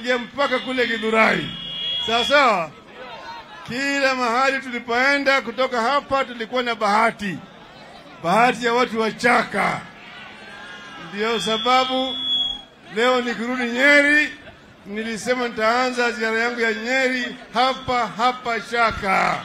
ikaingia mpaka kule Githurai. Sawa sawa. Kila mahali tulipoenda kutoka hapa tulikuwa na bahati, bahati ya watu wachaka. Ndiyo sababu leo nikirudi Nyeri, nilisema nitaanza ziara yangu ya Nyeri hapa hapa Chaka.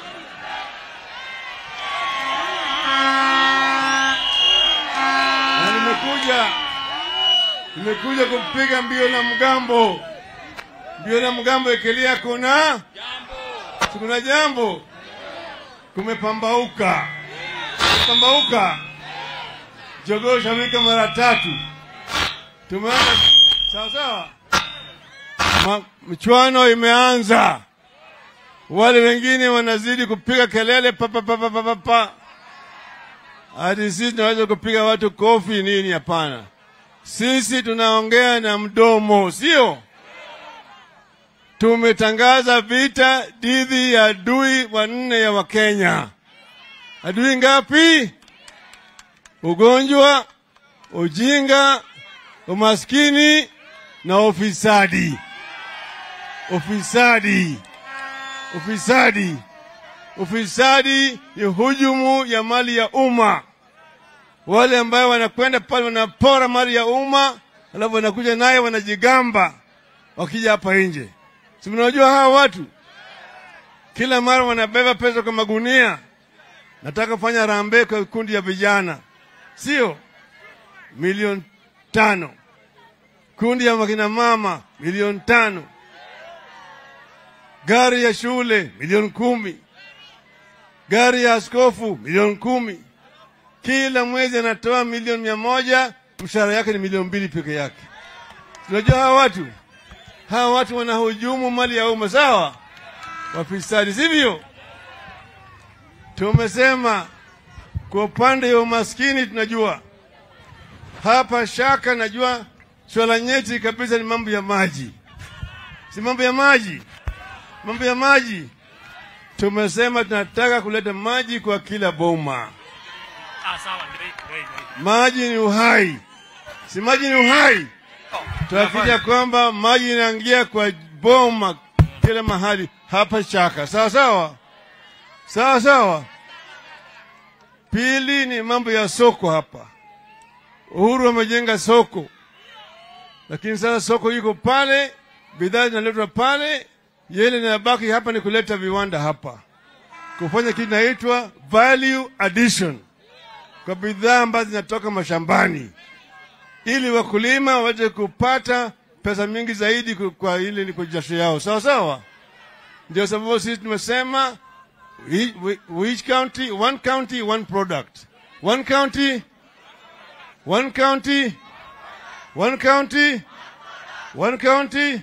Na nimekuja nimekuja kupiga mbio na mgambo, mbio na mgambo ekelea, kuna kuna jambo, kumepambauka, kumepambauka, jogoo shawika mara tatu, tumeanza sawa sawa, Ma- michuano imeanza, wale wengine wanazidi kupiga kelele papa papa papa pa hadi sisi tunaweza kupiga watu kofi nini? Hapana, sisi tunaongea na mdomo, sio? Tumetangaza vita dhidi ya adui wanne ya Wakenya. Adui ngapi? Ugonjwa, ujinga, umaskini na ufisadi. Ufisadi, ufisadi, ufisadi ni hujumu ya mali ya umma. Wale ambayo wanakwenda pale wanapora mali ya umma, alafu wanakuja naye wanajigamba wakija hapa nje. Si mnajua hawa watu kila mara wanabeba pesa kwa magunia. Nataka kufanya rambe kwa kundi ya vijana, sio milioni tano. Kundi ya makina mama milioni tano. Gari ya shule milioni kumi. Gari ya askofu milioni kumi. Kila mwezi anatoa milioni mia moja, mshahara yake ni milioni mbili peke yake. Tunajua hawa watu hawa watu wanahujumu mali ya umma, sawa? Wafisadi, sivyo? Tumesema kwa upande wa umaskini, tunajua hapa Shaka, najua swala nyeti kabisa ni mambo ya maji, si mambo ya maji, mambo ya maji. Tumesema tunataka kuleta maji kwa kila boma. Ah, sawa, ndio, ndio, ndio. Maji ni uhai, si maji ni uhai? Tuhakikisha kwamba maji inaingia kwa boma kila mahali hapa Chaka, sawa sawa, sawa sawa. Pili ni mambo ya soko hapa. Uhuru amejenga soko, lakini sasa soko iko pale, bidhaa zinaletwa pale, yele inabaki hapa ni kuleta viwanda hapa, kufanya kitu inaitwa value addition kwa bidhaa ambazo zinatoka mashambani ili wakulima waweze kupata pesa mingi zaidi ku- kwa ile ni kwa jasho yao, sawa sawa. Ndio sababu sisi tumesema we- we- which county, one county, one product, one county, one county, one county, one county.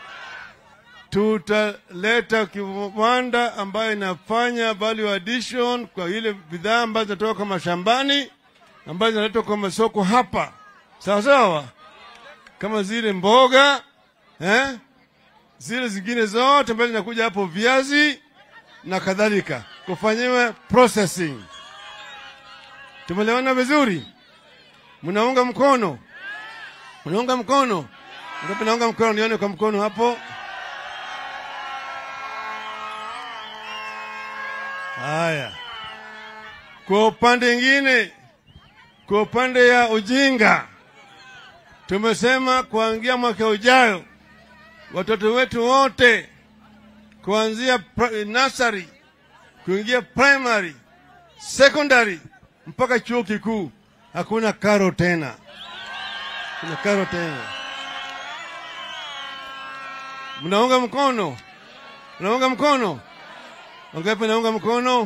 Tutaleta kiwanda ambayo inafanya value addition kwa ile bidhaa ambazo zinatoka kwa mashambani ambazo zinaletwa kwa masoko hapa sawa sawa, kama zile mboga eh? zile zingine zote ambazo zinakuja hapo, viazi na kadhalika, kufanyiwa processing. Tumeelewana vizuri? Mnaunga mkono? Mnaunga mkono? Ngapi naunga mkono? Nione kwa mkono hapo. Haya, kwa upande mwingine kwa upande ya ujinga, tumesema kuangia mwaka ujayo watoto wetu wote kuanzia pri- nursery kuingia primary, secondary mpaka chuo kikuu hakuna karo tena, kuna karo tena. Mnaunga mkono? Mnaunga mkono? Wangapi naunga mkono?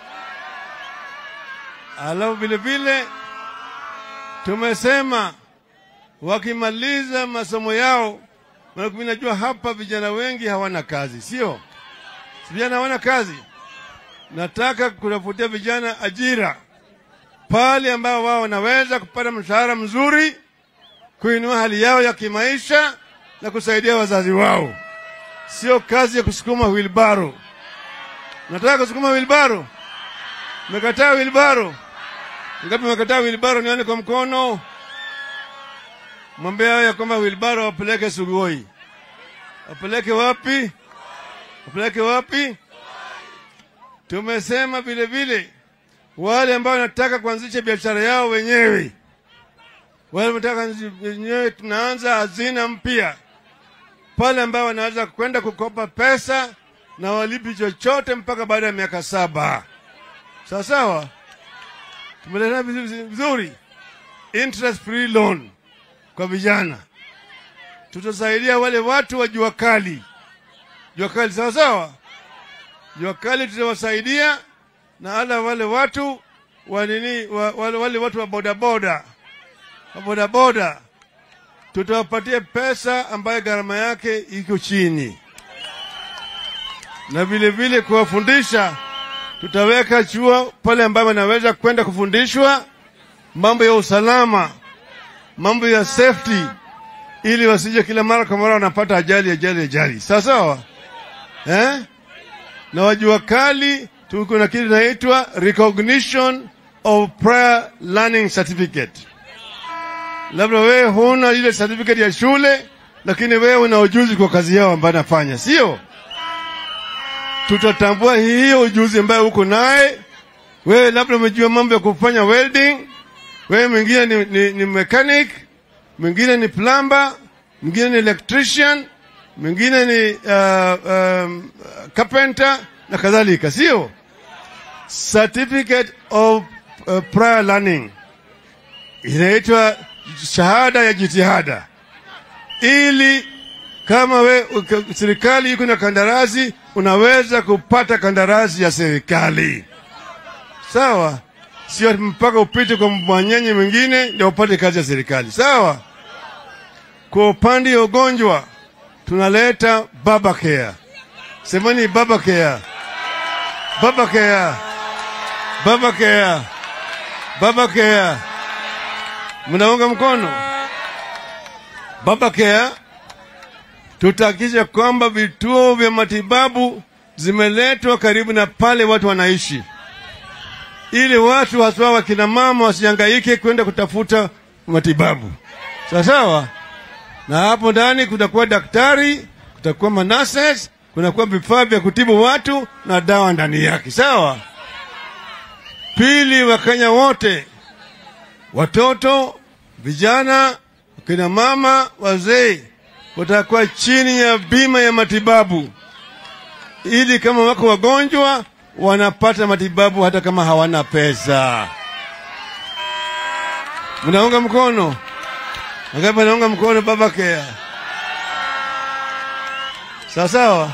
Alafu vile vile tumesema wakimaliza masomo yao, maana mimi najua hapa vijana wengi hawana kazi, sio? Si Vijana hawana kazi. Nataka kutafutia vijana ajira pale ambao wao wanaweza kupata mshahara mzuri, kuinua hali yao ya kimaisha na kusaidia wazazi wao, sio kazi ya kusukuma wilbaro. Nataka kusukuma wilbaro, mekataa wilbaro. Ngapi mekataa wilbaro? Nione kwa mkono. Mwambie hao ya kwamba wilbaro wapeleke Sugoi. wapeleke wapi? Wapeleke wapi? Tumesema vile vile wale ambao wanataka kuanzisha biashara yao wenyewe, wale wanataka wenyewe, tunaanza hazina mpya pale ambao wanaweza kwenda kukopa pesa na walipi chochote mpaka baada ya miaka saba. Sawa sawa, tumeleta vizuri, interest free loan kwa vijana. Tutasaidia wale watu wa jua kali, jua kali, sawa sawa, jua kali tutawasaidia, na hala wale watu wa nini, wa, wale, wale watu wa bodaboda, wa bodaboda tutawapatia pesa ambayo gharama yake iko chini, na vile vile kuwafundisha, tutaweka chuo pale ambapo wanaweza kwenda kufundishwa mambo ya usalama, mambo ya safety, ili wasije kila mara kwa mara wanapata ajali ajali ajali, sawa sawa, eh? Na wajua kali, tuko na kitu inaitwa recognition of prior learning certificate labda wewe huna ile certificate ya shule, lakini wewe una ujuzi kwa kazi yao ambayo nafanya, sio? Tutatambua hiyo ujuzi ambayo uko naye wewe. Labda umejua mambo ya kufanya welding, wewe mwingine ni, ni, ni mechanic, mwingine ni plumber, mwingine ni electrician, mwingine ni uh, um, carpenter na kadhalika, sio? Certificate of uh, prior learning inaitwa shahada ya jitihada, ili kama we serikali iko na kandarasi, unaweza kupata kandarasi ya serikali. Sawa, sio mpaka upite kwa mwanyenye mwingine ndio upate kazi ya serikali. Sawa. Kwa upande wa ugonjwa tunaleta baba care. Semeni baba care, baba care, baba care, baba care. Mnaunga mkono baba care? Tutahakikisha kwamba vituo vya matibabu zimeletwa karibu na pale watu wanaishi, ili watu haswa wakina mama wasihangaike kwenda kutafuta matibabu. Sawa sawa. Na hapo ndani kutakuwa daktari, kutakuwa manases, kunakuwa vifaa vya kutibu watu na dawa ndani yake. Sawa. Pili, Wakenya wote watoto, vijana, kina mama, wazee watakuwa chini ya bima ya matibabu, ili kama wako wagonjwa wanapata matibabu hata kama hawana pesa. Mnaunga mkono? Wangapi wanaunga mkono baba care? Sawa sawa.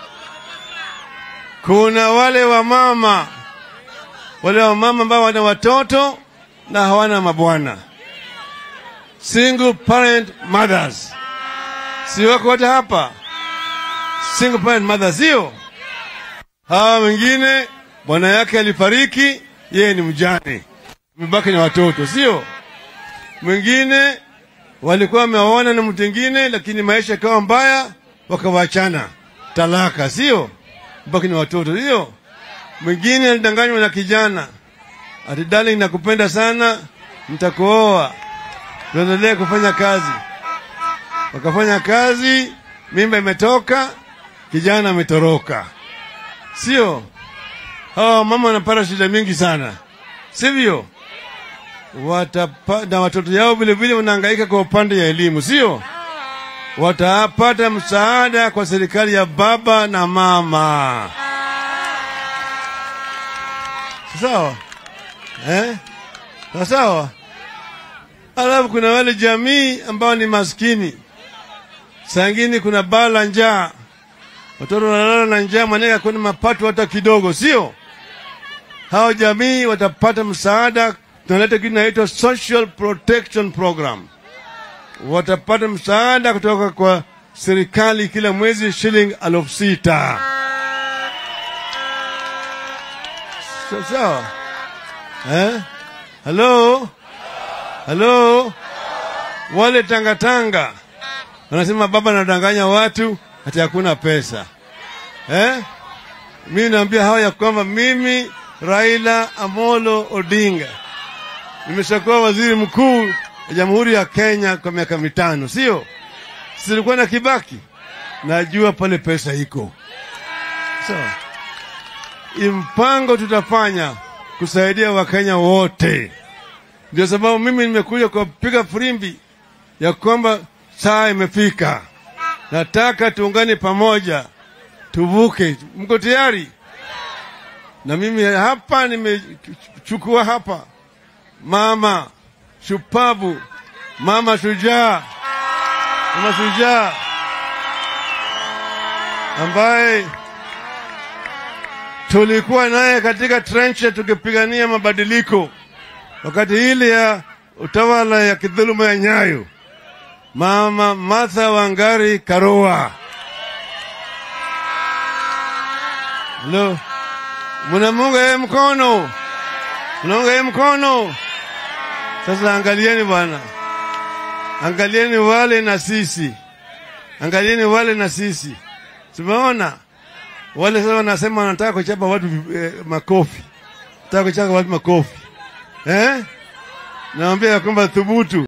Kuna wale wamama, wale wamama ambao wana watoto na hawana mabwana, single parent mothers, si wako wote hapa? Single parent mothers, sio hawa. Wengine bwana yake alifariki, yeye ni mjane, amebaki na watoto, sio mwingine walikuwa wameoana na mtu mwingine, lakini maisha yakawa mbaya, wakawachana, talaka, sio baki na watoto, sio mwingine alidanganywa na kijana ati darling, nakupenda sana, nitakuoa, tuendelee kufanya kazi. Wakafanya kazi, mimba imetoka, kijana ametoroka, sio? Hawa mama wanapata shida mingi sana, sivyo? Watapa, na watoto yao vile vile wanahangaika kwa upande ya elimu, sio? Watapata msaada kwa serikali ya baba na mama, sawa eh? Sawa. Alafu kuna wale jamii ambao ni maskini, sangini kuna baa la njaa, watoto wanalala na njaa, manake hakuna mapato hata kidogo, sio? Hao jamii watapata msaada, tunaleta kitu inaitwa social protection program. Watapata msaada kutoka kwa serikali kila mwezi shilingi elfu sita. Sawa sawa. Eh? Halo? Halo? Wale tangatanga wanasema baba anadanganya watu hati hakuna pesa eh? Mimi naambia hawa ya kwamba mimi Raila Amolo Odinga nimeshakuwa waziri mkuu wa Jamhuri ya Kenya kwa miaka mitano, sio? Silikuwa na Kibaki najua pale pesa iko sawa. So, mpango tutafanya kusaidia Wakenya wote. Ndio sababu mimi nimekuja kupiga firimbi ya kwamba saa imefika, nataka tuungane pamoja, tuvuke. Mko tayari? Na mimi hapa nimechukua hapa mama shupavu, mama shujaa, mama shujaa ambaye tulikuwa naye katika trenche tukipigania mabadiliko wakati ile ya utawala ya kidhuluma ya Nyayo, mama Martha Wangari Karua. Lo, mnamunga yeye mkono, mnaunga yeye mkono. Sasa angalieni bwana, angalieni wale na sisi, angalieni wale na sisi, tumeona wale sasa wanasema wanataka kuchapa watu eh, makofi, nataka kuchapa watu makofi eh? Naambia ya kwamba thubutu